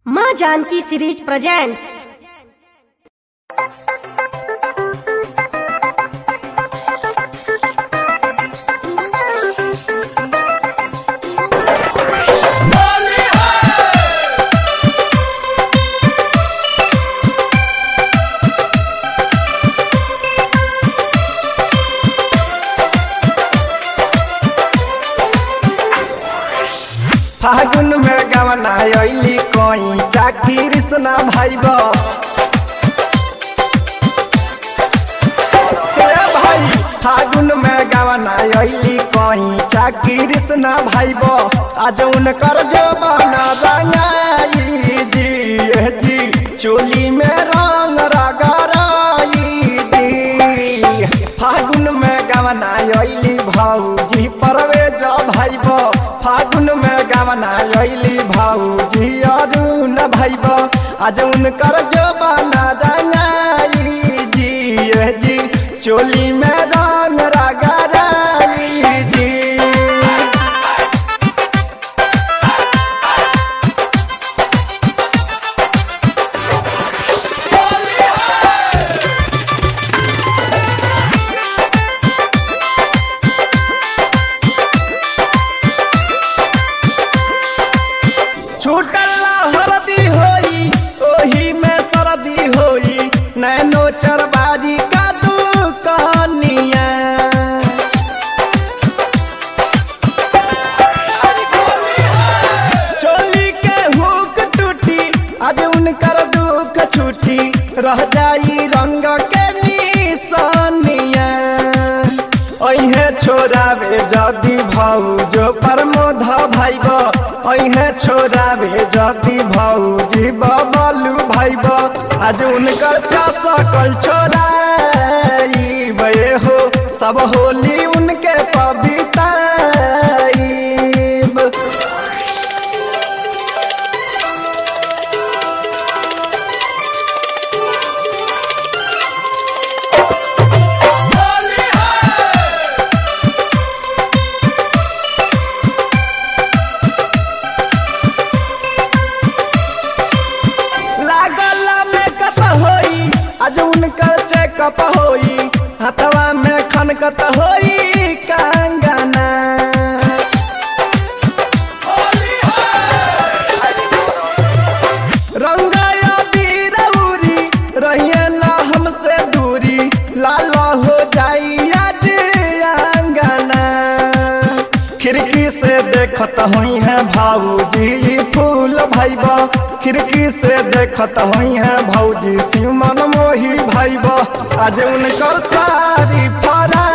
माँ Janaki series presents फागुन में गवना अइली कोई चाकी कृष्णा भाईब हे भाई फागुन में गवना अइली कोई चाकी कृष्णा भाईब आज उनकर जो बना रंगाई जी ए जी चोली में रंग रगराई जी फागुन में गवना अइली भौजी परवेज भाईब फागुन में गवना अइली भौजी अरुण भाईब आज उनकर जबाना रंगाई जी ए जी चोली में रंग रगराई जी छूटल हरदी होई ओही में सरदी होई नैनो चरबाजी का दुकानिया चोली के हुक टूटी आज उनकर दुख छूटी रह जाई रंग के निशानिया अहे छोरावे जदि भौजो प्रमोद भाइब अहे छोरावे जदि भौजी बबलू भाइब आज उनकर सकल छोराई बे हो सब होली उनके पविताई लागल मेकअप होई आज उनकर चेकअप होई हथवा में खनकत होई कंगना रंगाया बीरौरी रहिए ना हमसे दूरी लाल हो जाई आज अंगना खिड़की से देखत हुई है भाऊजी फूल भाईबा खिड़की से देखत हुई है भौजी सिमन मोही भाईबा आज उनकर सारी फरा